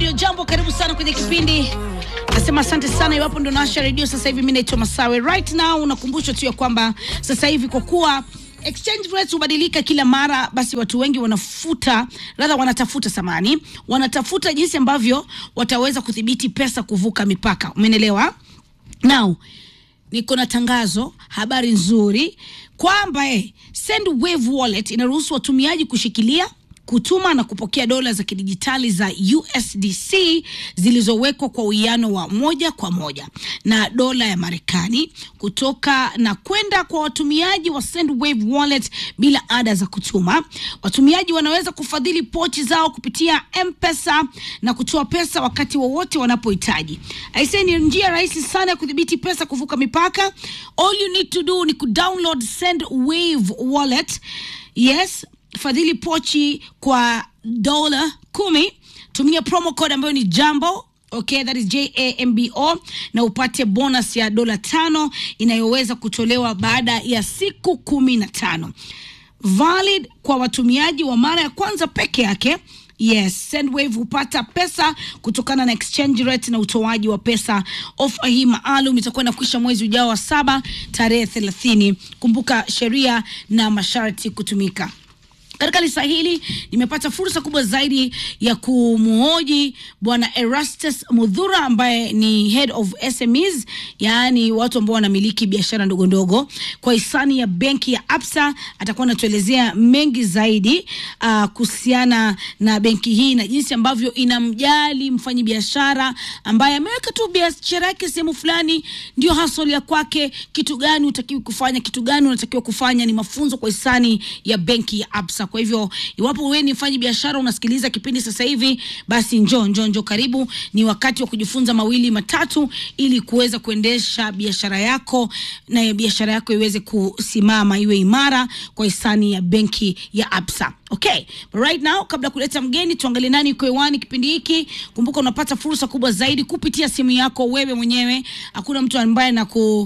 Radio Jambo, karibu sana kwenye kipindi. Nasema asante sana iwapo ndo naasha redio sasa hivi. Mimi naitwa Masawe. Right now unakumbushwa tu ya kwamba sasa hivi kwa kuwa exchange rates hubadilika kila mara, basi watu wengi wanafuta radha, wanatafuta samani, wanatafuta jinsi ambavyo wataweza kudhibiti pesa kuvuka mipaka. Umeelewa? Now niko na tangazo, habari nzuri kwamba eh, Sendwave wallet inaruhusu watumiaji kushikilia kutuma na kupokea dola za kidijitali za USDC zilizowekwa kwa uwiano wa moja kwa moja na dola ya Marekani kutoka na kwenda kwa watumiaji wa Sendwave wallet bila ada za kutuma. Watumiaji wanaweza kufadhili pochi zao kupitia M-Pesa na kutoa pesa wakati wowote wanapohitaji. Aisee, ni njia rahisi sana ya kudhibiti pesa kuvuka mipaka. All you need to do ni kudownload Sendwave wallet. Yes, fadhili pochi kwa dola kumi. Tumia promo code ambayo ni jambo Okay, that is J-A-M-B-O na upate bonus ya dola tano inayoweza kutolewa baada ya siku kumi na tano. Valid kwa watumiaji wa mara ya kwanza peke yake. Yes, Sendwave hupata pesa kutokana na exchange rate na utoaji wa pesa. Ofa hii maalum itakuwa inakwisha mwezi ujao wa saba tarehe thelathini. Kumbuka sheria na masharti kutumika. Katika lisa hili nimepata fursa kubwa zaidi ya kumuhoji bwana Erastus Mudhura ambaye ni head of SMEs, yaani watu ambao wanamiliki biashara ndogo ndogo, kwa hisani ya benki ya Absa. Atakuwa anatuelezea mengi zaidi uh, kuhusiana na benki hii na jinsi ambavyo inamjali mfanyi biashara ambaye ameweka tu biashara yake sehemu fulani, ndio hustle ya kwake. Kitu gani utakiwi kufanya, kitu gani unatakiwa kufanya, ni mafunzo kwa hisani ya benki ya Absa. Kwa hivyo iwapo wewe ni mfanyi biashara unasikiliza kipindi sasa hivi, basi njoo njoo njoo, karibu. Ni wakati wa kujifunza mawili matatu, ili kuweza kuendesha biashara yako na biashara yako iweze kusimama, iwe imara kwa hisani ya benki ya Absa. Okay, but right now, kabla ya kuleta mgeni, tuangalie nani yuko hewani kipindi hiki. Kumbuka unapata fursa kubwa zaidi kupitia simu yako wewe mwenyewe. Hakuna mtu ambaye na ku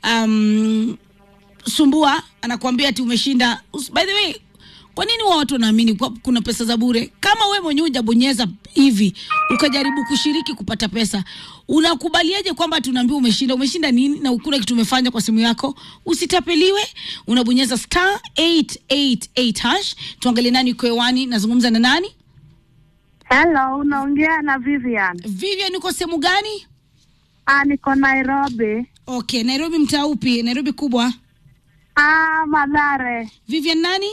um, sumbua anakuambia ati umeshinda. By the way, kwa nini wao watu wanaamini kwa kuna pesa za bure? Kama we mwenyewe hujabonyeza hivi ukajaribu kushiriki kupata pesa, unakubaliaje kwamba tunaambiwa umeshinda? Umeshinda nini na ukuna kitu umefanya kwa simu yako? Usitapeliwe, unabonyeza star 888 hash. Tuangalie nani uko hewani. Nazungumza na nani? Hello, unaongea na Vivian. Vivian, uko sehemu gani? Ah, niko Nairobi. Okay, Nairobi mtaa upi? Nairobi kubwa. Ah, Madhare. Vivian nani?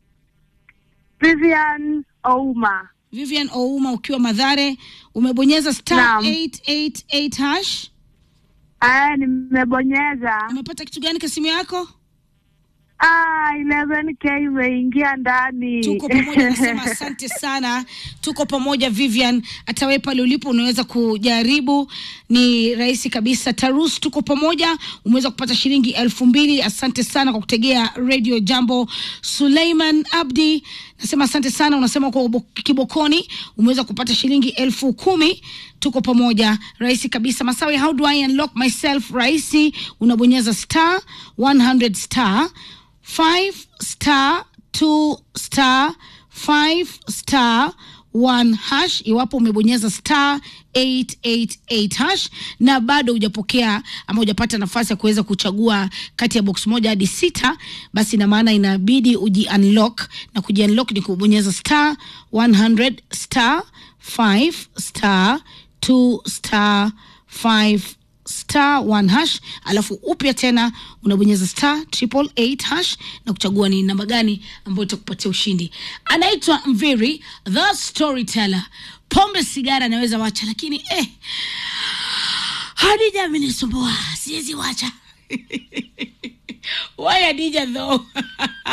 Vivian Ouma. Vivian Ouma ukiwa Madhare, umebonyeza star Naam. 888 hash. Ah, nimebonyeza. Umepata kitu gani kwa simu yako? Ah, 11k imeingia ndani. Tuko pamoja, nasema asante sana. Tuko pamoja Vivian, hata wewe pale ulipo unaweza kujaribu, ni rahisi kabisa. Tarus, tuko pamoja, umeweza kupata shilingi elfu mbili. Asante sana kwa kutegea Radio Jambo. Suleiman Abdi, nasema asante sana. Unasema kwa ubo- Kibokoni umeweza kupata shilingi elfu kumi. Tuko pamoja, rahisi kabisa. Masawi, how do I unlock myself? Rahisi, unabonyeza star 100 star 5 star 2 star 5 star 1 hash iwapo umebonyeza star 888 hash na bado hujapokea ama hujapata nafasi ya kuweza kuchagua kati ya box moja hadi sita, basi ina maana inabidi uji unlock, na kuji unlock ni kubonyeza star 100 star 5 star 2 star 5 star one hash alafu upya tena unabonyeza star triple eight hash na kuchagua ni namba gani ambayo itakupatia ushindi. Anaitwa Mviri the storyteller. Pombe sigara anaweza wacha, lakini eh, Hadija amenisumbua, siwezi wacha. Why Hadija though?